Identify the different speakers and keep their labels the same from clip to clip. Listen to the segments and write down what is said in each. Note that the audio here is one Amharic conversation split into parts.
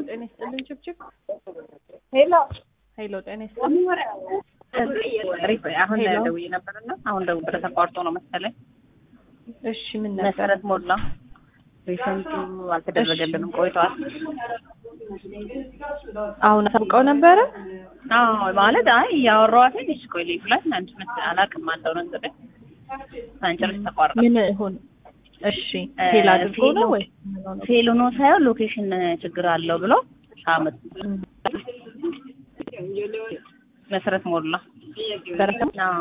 Speaker 1: ጤና ይስጥልኝ ችብችብ
Speaker 2: ሄሎ
Speaker 1: ሄሎ ጤና ይስጥልኝ
Speaker 2: አሁን
Speaker 1: ሄሎ።
Speaker 2: ደውዬ ነበርና አሁን ደውዬ ተቋርጦ ነው መሰለኝ።
Speaker 1: እሺ ምን ነበር
Speaker 2: መሰረት ሞላ ሪሰንቱ አልተደረገልንም ቆይተዋል።
Speaker 1: አሁን አሳውቀው ነበረ
Speaker 2: አዎ ማለት አይ እያወራኋትኝ እሺ ቆይ ልዩ ላይ አንቺ መስ አላውቅም አለው ነገር ሳንጨርስ ተቋርጠ
Speaker 1: ምን ይሁን እሺ ፌል አድርጎ ነው ወይ
Speaker 2: ፌል ሆኖ ሳይሆን ሎኬሽን ችግር አለው ብሎ አመት መሰረት ሞላ
Speaker 1: በረከም
Speaker 2: አዎ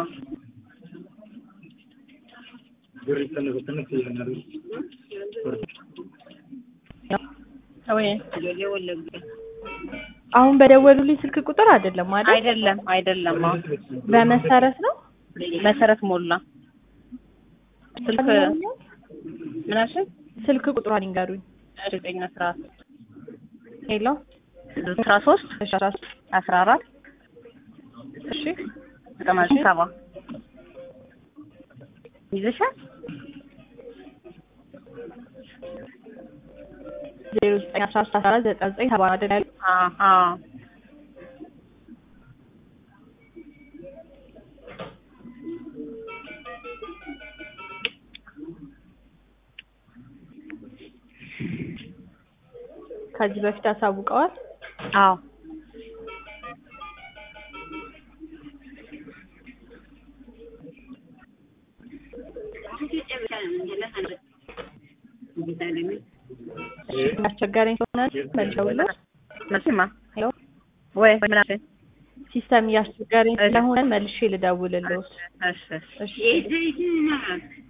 Speaker 2: ወይ
Speaker 1: አሁን በደወሉልኝ ስልክ ቁጥር አይደለም አይደል
Speaker 2: አይደለም አይደለም አዎ
Speaker 1: በመሰረት ነው
Speaker 2: መሰረት ሞላ ስልክ ምን አልሽኝ?
Speaker 1: ስልክ ቁጥሯን ይንገሩኝ
Speaker 2: ዘጠኝ አስራ
Speaker 1: ሄሎ
Speaker 2: አስራ ሶስት
Speaker 1: እሺ አስራ ሶስት
Speaker 2: አስራ አራት
Speaker 1: እሺ
Speaker 2: ዘጠና ሰባ ይዘሻል?
Speaker 1: ዜሮ ዘጠኝ አስራ ሶስት አስራ አራት ዘጠና ዘጠኝ ሰባ አይደል ያሉት?
Speaker 2: አዎ አዎ
Speaker 1: ከዚህ በፊት አሳውቀዋል
Speaker 2: አዎ
Speaker 1: አስቸጋሪኝ ከሆነ መልሰውልህ
Speaker 2: መቼማ
Speaker 1: ሄሎ
Speaker 2: ወይ ምን አልሽኝ?
Speaker 1: ሲስተም እያስቸገረኝ ስለሆነ መልሼ ልደውልልዎት
Speaker 2: እሺ እሺ
Speaker 1: እሺ